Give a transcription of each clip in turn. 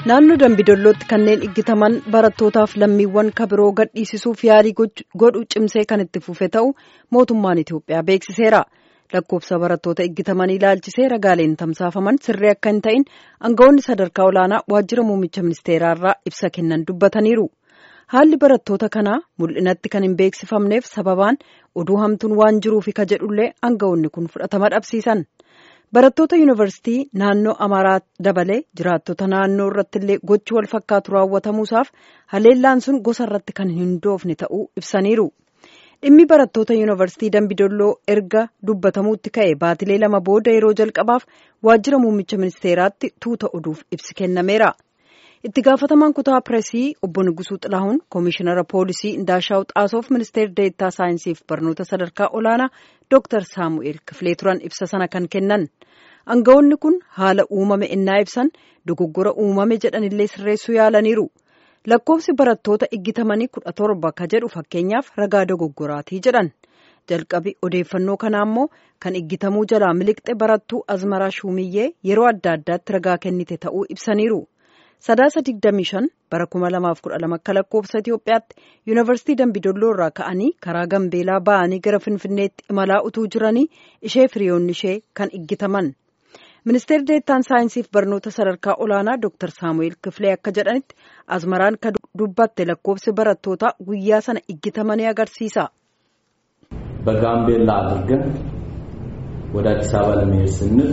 naannoo dambidollootti kanneen iggitaman barattootaaf lammiiwwan kabiroo gadhiisisuuf yaalii godhu cimsee kan itti fufe ta'u mootummaan Itiyoophiyaa beeksiseera. lakkoofsa barattoota iggitamanii ilaalchisee ragaaleen tamsaafaman sirrii akka hin ta'in aangawoonni sadarkaa olaanaa waajjira muummicha ministeeraarraa ibsa kennan dubbataniiru. haalli barattoota kanaa mul'inatti kan hin beeksifamneef sababaan oduu hamtuun waan jiruufi ka jedhullee aangawoonni kun fudhatama dhabsiisan. barattoota yuunivarsiitii naannoo amaaraa dabalee jiraattota naannoo irratti illee gochi wal fakkaatu raawwatamuusaaf haleellaan sun gosa irratti kan hin hundoofne ta'uu ibsaniiru. dhimmi barattoota yuunivarsiitii dambidolloo erga dubbatamuutti ka'e baatilee lama booda yeroo jalqabaaf waajjira muummicha ministeeraatti tuuta oduuf ibsi kennameera. itti gaafatamaan kutaa pireesii obbo Nugusuu Xilaahuun koomishinara poolisii Indaashaw Xaasoof ministeera deettaa saayinsiif barnoota sadarkaa olaanaa Dr. Saamu'eel Kifilee turan ibsa sana kan kennan. aangawoonni kun haala uumame innaa ibsan dogoggora uumame jedhanillee sirreessuu yaalaniiru. lakkoofsi barattoota iggitamanii kudha torba ka jedhu fakkeenyaaf ragaa dogoggoraatii jedhan jalqabi odeeffannoo kanaa immoo kan iggitamuu jalaa miliqxe barattuu azmaraa shumiyyee yeroo adda addaatti ragaa kennite ta'uu ibsaniiru sadaasa 25 bara 2012 akka lakkoofsa Itiyoophiyaatti yuunivarsiitii dambidolloo irraa ka'anii karaa gambeelaa ba'anii gara finfinneetti imalaa utuu jiranii ishee firiyoonni ishee kan iggitaman. ministeerri deettaan saayinsiif barnoota sadarkaa olaanaa dr saamu'eel kifilee akka jedhanitti azmaraan ka dubbatte lakkoofsi barattoota guyyaa sana iggitamanii agarsiisa. በጋምቤላ አድርገን ወደ አዲስ አበባ ለመሄድ ስንል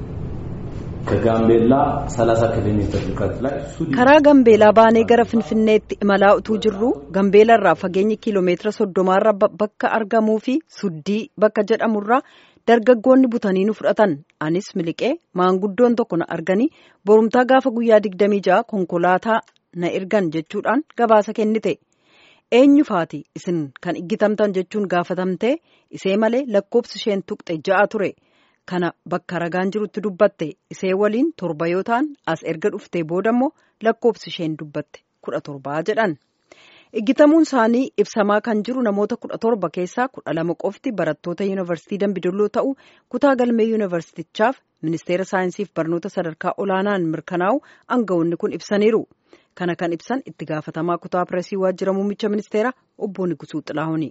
ከጋምቤላ 30 ኪሎ ሜትር ርቀት ላይ karaa gambeelaa baanee gara finfinneetti imalaa utuu jirru gambeela irraa fageenyi kiiloomeetira soddomaarra bakka argamuu fi suddii bakka jedhamurraa dargaggoonni butanii nu fudhatan anis miliqee maanguddoon tokko na arganii borumtaa gaafa guyyaa digdamii ja'a konkolaataa na ergan jechuudhaan gabaasa kennite eenyu faati isin kan iggitamtan jechuun gaafatamtee isee malee lakkoofsi isheen tuqxe ja'a ture kana bakka ragaan jirutti dubbatte isee waliin torba yoo ta'an as erga dhuftee booda immoo lakkoofsi isheen dubbatte kudha torbaa jedhan. Iggitamuun isaanii ibsamaa kan jiru namoota kudha torba keessaa kudha lama qofti barattoota yuunivarsiitii dambidolloo ta'u kutaa galmee yuunivarsiitichaaf ministeera saayinsiif barnoota sadarkaa olaanaan mirkanaa'u aangawoonni kun ibsaniiru. Kana kan ibsan itti gaafatamaa kutaa pireesii waajjira muummicha ministeera obbo Nigusuu Xilaahuni.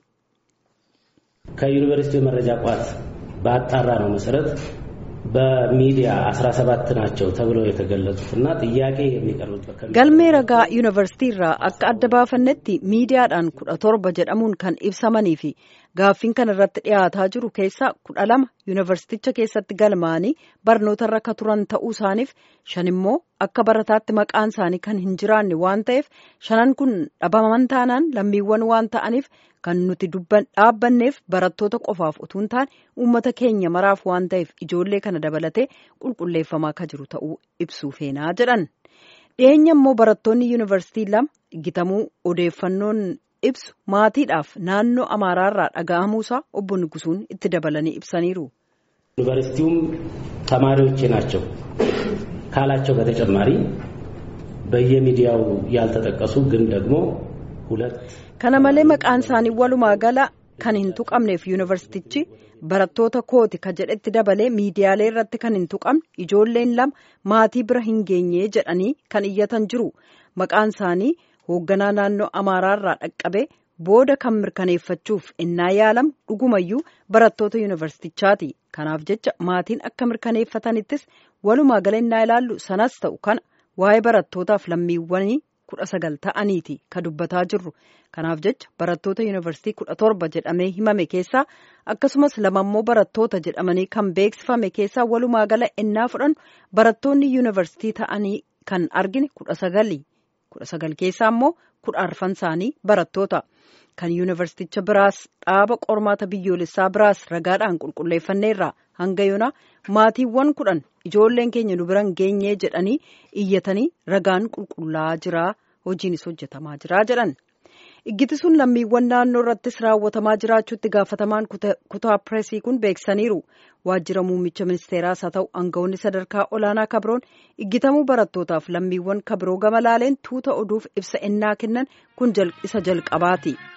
ከዩኒቨርሲቲው መረጃ ቋት በአጣራ ነው መሰረት በሚዲያ 17 ናቸው ተብለው የተገለጹትና ጥያቄ የሚቀርብበት galmee ragaa yuunivarsiitii irraa akka adda baafannetti miidiyaadhaan kudha torba jedhamuun kan ibsamanii fi gaaffiin kan irratti dhiyaataa jiru keessaa kudha lama yuunivarsiiticha keessatti galmaanii barnoota irra ka turan ta'uu isaaniif shan immoo akka barataatti maqaan isaanii kan hin jiraanne waan ta'eef shanan kun dhabaman taanaan lammiiwwan waan ta'aniif kan nuti dhaabbanneef barattoota qofaaf utuu hin taane uummata keenya maraaf waan ta'eef ijoollee kana dabalatee qulqulleeffamaa ka jiru ta'uu ibsuu feenaa jedhan. dhiyeenya immoo barattoonni yuunivarsiitii lama iggitamuu odeeffannoon ibsu maatiidhaaf naannoo amaaraarraa dhaga'amuusaa obbo Nigusuun itti dabalanii ibsaniiru. ዩኒቨርሲቲውም ተማሪዎቼ ናቸው ካላቸው በተጨማሪ በየሚዲያው ያልተጠቀሱ ግን ደግሞ ሁለት kana malee maqaan isaanii walumaa gala kan hin tuqamneef yuunivarsiitichi barattoota kooti ka jedhetti dabalee miidiyaalee irratti kan hin tuqamne ijoolleen lama maatii bira hin geenye jedhanii kan iyyatan jiru maqaan isaanii hoogganaa naannoo amaaraarraa dhaqqabee booda kan mirkaneeffachuuf innaa yaalamu dhugumayyuu barattoota yuunivarsiitichaati kanaaf jecha maatiin akka mirkaneeffatanittis walumaa gala innaa ilaallu sanas ta'u kana waa'ee barattootaaf lammiiwwanii kudha sagal ta'aniiti ka dubbataa jirru kanaaf jecha barattoota yuunivarsiitii kudha torba jedhamee himame keessaa akkasumas lamammoo barattoota jedhamanii kan beeksifame keessaa walumaa gala innaa fudhan barattoonni yuunivarsiitii ta'anii kan argine kudha sagali kudha sagal keessaa immoo kudha arfan isaanii barattoota kan yuunivarsiiticha biraas dhaaba qormaata biyyoolessaa biraas ragaadhaan qulqulleeffanneerra hanga yoonaa maatiiwwan kudhan ijoolleen keenya nu biran geenyee jedhanii iyyatanii ragaan qulqullaa'aa jira hojiinis hojjetamaa jira jedhan. iggiti sun lammiiwwan naannoo irrattis raawwatamaa jiraachuutti gaafatamaan kutaa pireesii kun beeksisaniiru waajjira muummicha ministeeraas haa ta'u aangawoonni sadarkaa olaanaa kabroon iggitamuu barattootaaf lammiiwwan kabroo gama laaleen tuuta oduuf ibsa ennaa kennan kun isa jalqabaati.